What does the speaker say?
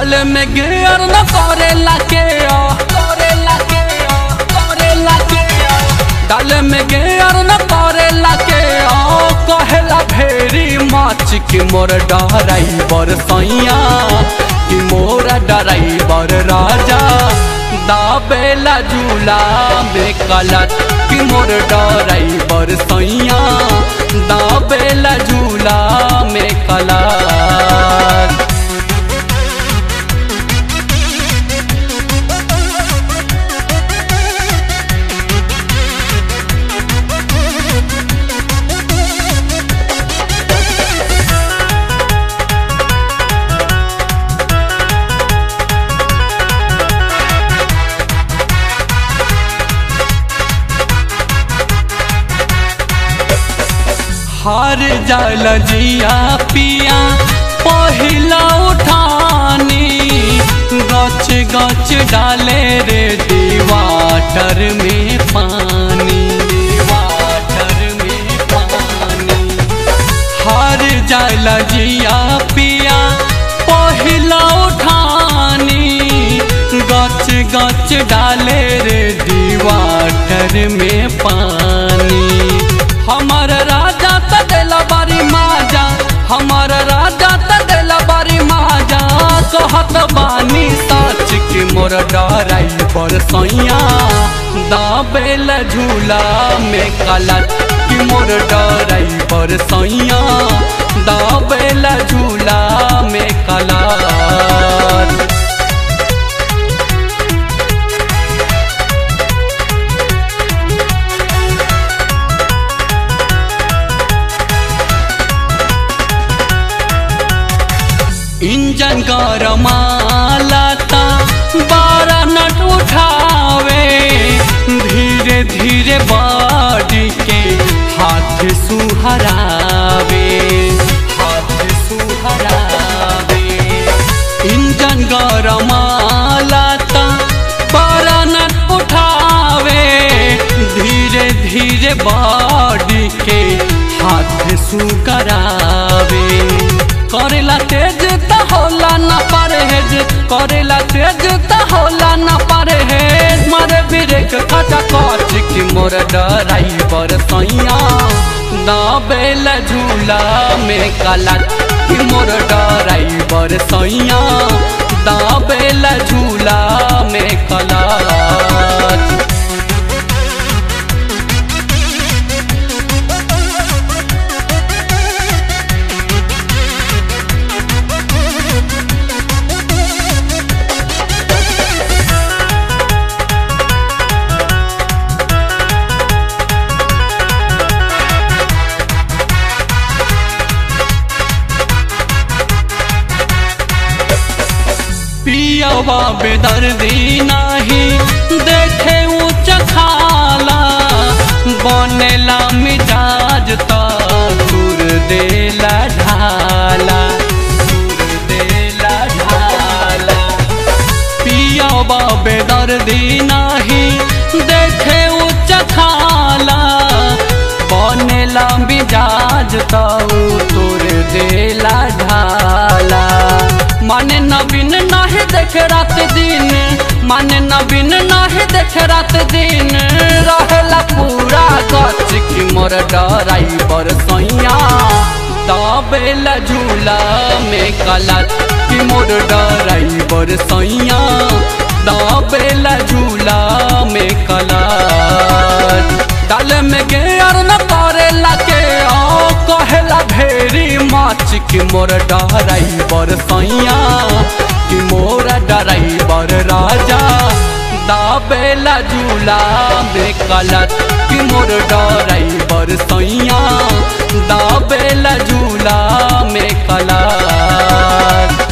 डाल में गियर न करेला के ओ करेला के ओ करेला के ओ डाल में गियर न करेला के ओ कहेला भेरी माच की मोर डराइबर सैया कि मोर डराइबर राजा दाबेला झूला में कलत कि मोर डराइबर सैया दाबेला झूला में कलत हार जाल जिया पिया पहिला उठानी गच गच डाले रे दीवाटर में पानी दीवाटर में पानी हार जाल जिया पिया पहिला उठानी गच गच डाले रे दीवाटर में पानी हमार राजा त देला बारी माजा हमार राजा त देला बारी माजा कहत बानी सच कि मोर डराई पर सैया दाबेल झूला में कलत कि मोर डराई पर सैया दाबेल झूला में कलत इंजन गरमालाता बारह नट उठावे धीरे धीरे बाडी के हाथ सुहरावे हाथ सुहरावे इंजन गरमालाता बारह नट उठावे धीरे धीरे बाडी के हाथ सुकरावे करेला तेज त होला न परहेज करेला तेज त होला न परहेज मारे ब्रेक खचा कच कि मोर डराइबर सैया दाबेल झूला में कलत कि मोर डराइबर सैया दाबेल झूला में कलत पियावा बेदर्दी नाही देखे ऊंच खाला बनेला मिजाज त सुर देला ढाला सुर देला ढाला पियावा बेदर्दी नाही देखे ऊंच खाला बनेला मिजाज त तोर देला ढाला माने नवीन नाही देखे रात दिन माने नवीन नाही देखे रात दिन रहेला पूरा गच की मोर डराइबर सैया दाबेल झूला में कलत की मोर डराइबर सैया दाबेल झूला में कलत डाल में गेयर न करेला के ओ कहेला भेरी माच कि मोर डराइबर सैया कि मोर डराइबर राजा दाबेला झूला में कलत कि मोर डराइबर सैया दाबेला झूला में कलत